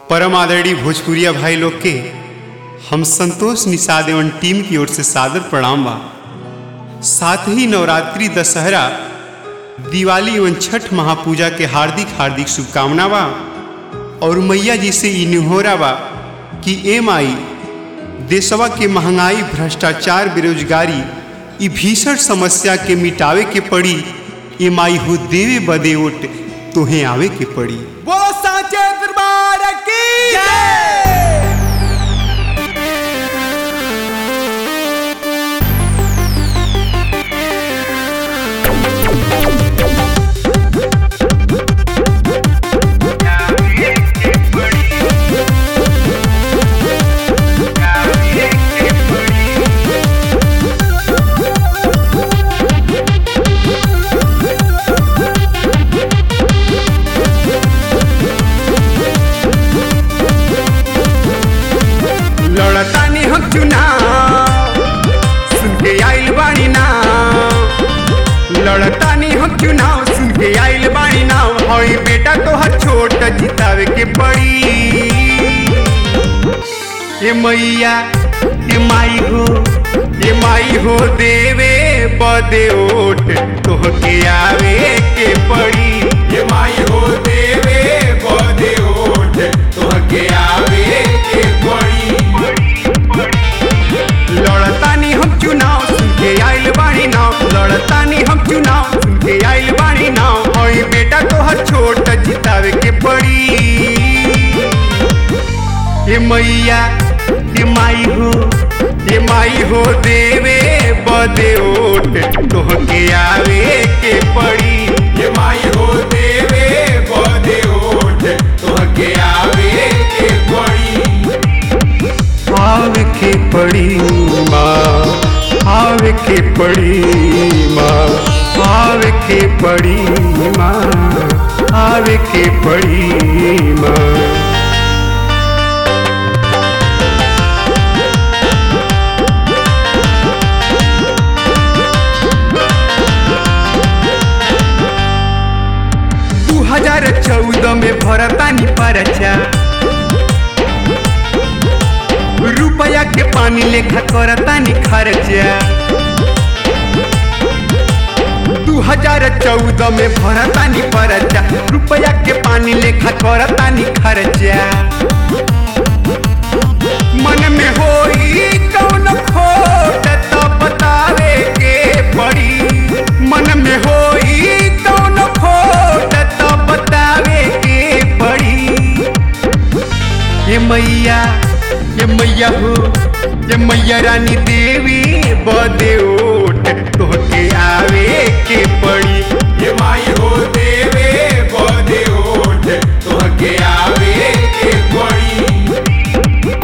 परम आदरणीय भोजपुरिया भाई लोग के हम संतोष निषाद एवं टीम की ओर से सादर प्रणाम बा साथ ही नवरात्रि दशहरा दिवाली एवं छठ महापूजा के हार्दिक हार्दिक शुभकामना बा और मैया जी से ई निहोरा बा कि एम आई देशवा के महंगाई भ्रष्टाचार बेरोजगारी ई भीषण समस्या के मिटावे के पड़ी एम आई हो देवे बदे ओट तोहे आवे के पड़ी वो साचे दरबार की जय लड़तानी हम चुनाव सुन के आइल बाड़ी नाव लड़तानी हम चुनाव सुन के आइल बाड़ी नाव हई बेटा तोहर छोट जितावे के पड़ी ए मैया ए माई हो ए माई हो देवे बदे ओट तोहके आवे के पड़ी ये माई हो देवे बदे ओठ तोहके आवे के पड़ी लड़तानी हम चुनाव सुन के आइल बाड़ी नाव लड़तानी हम चुनाव सुन के आइल बाड़ी नाव हई बेटा तोहर छोट जितावे के पड़ी ए मैया ए माई हो ए माई हो देवे बदे ओट तोहके आवे के पड़ी ये माई हो देवे बदे ओठ तोहके आवे के पड़ी आवे के पड़ी माँ आवे के पड़ी माँ आवे के पड़ी माँ आवे के पड़ी माँ दू हजार चौदह में भरतानी परचा रुपया के पानी लेखा करतानी खर्चा दू हजार चौदह में भरतानी परचा रुपया के पानी लेखा करतानी खर्चा मन में होई कौन खोट तो बतावे के पड़ी मन में होई कौन खोट तो बतावे के पड़ी ये मैया ये मैया हो ये मैया रानी देवी बदे ओट तोहके आवे के पड़ी ये माई हो देवे बदे ओठ तोहके आवे के पड़ी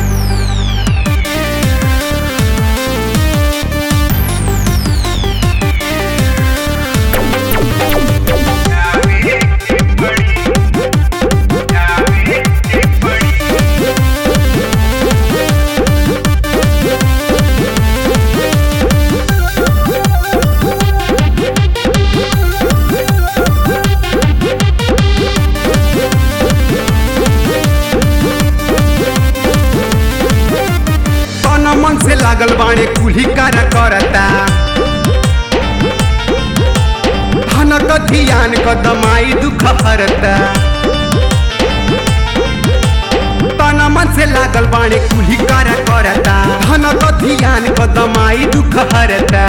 तन मन से लागल बाणे कुल्ही कर करता धन क धियान क दमाई दुख हरता तन मन से लागल बाणे कुल्ही कर करता धन क धियान क दमाई दुख हरता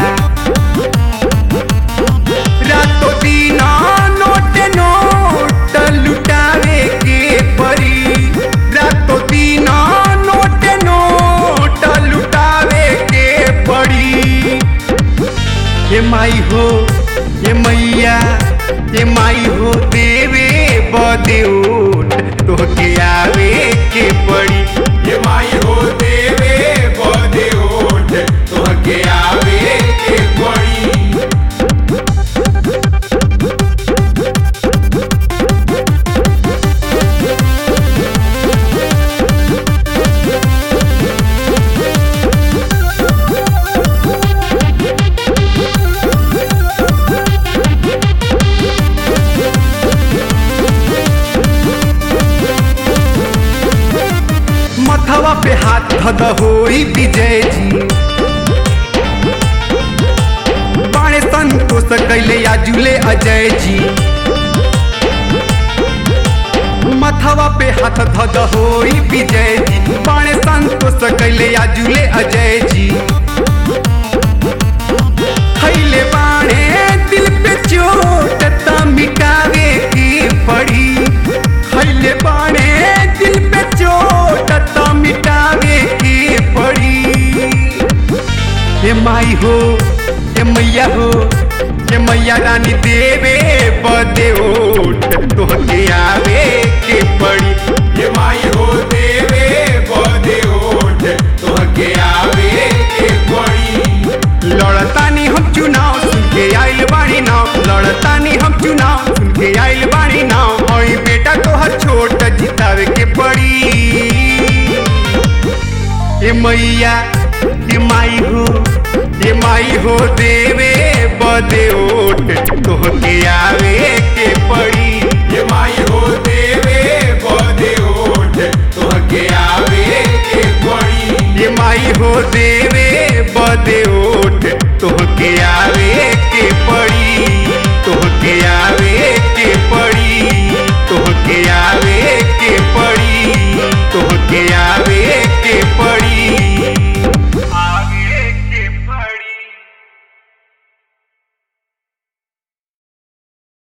रातो दिन नोट नोट लुटावे के परी रातो दिन नोट नोट लुटावे के पड़ी ये माई हो ये मैया ये माई हो देवे बदे ओट तोहके आवे के पड़ी ये माई हो देवे बदे ओठ तोहके आवे के पड़ी ए धद होई विजय जी बाणे संतोष कैले आजुले अजय जी मथवा पे हाथ धद होई विजय जी बाणे संतोष कैले आजुले अजय जी खैले बाणे दिल पे चोट त मिटावे की पड़ी खैले बाणे दिल पे चोट त मिटावे की पड़ी हे माई हो हे मैया हो हे मैया रानी देवे बदे ओट तोहके आवे के पड़ी ये माई हो देवे बदे ओठ तोहके आवे के पड़ी लड़तानी हम चुनाव सुन के आइल बाड़ी नाव लड़तानी हम चुनाव सुन के आइल बाड़ी नाव हई बेटा तोहर छोट जितावे के पड़ी ए मैया ए माई हो ए माई हो देवे बदे ओट तोहके आवे के पड़ी ये माई हो देवे बदे ओठ तोहके आवे के पड़ी ये माई हो देवे बदे ओट तोहके आवे के पड़ी तोहके आवे के पड़ी तोहके आवे के पड़ी तोहके आवे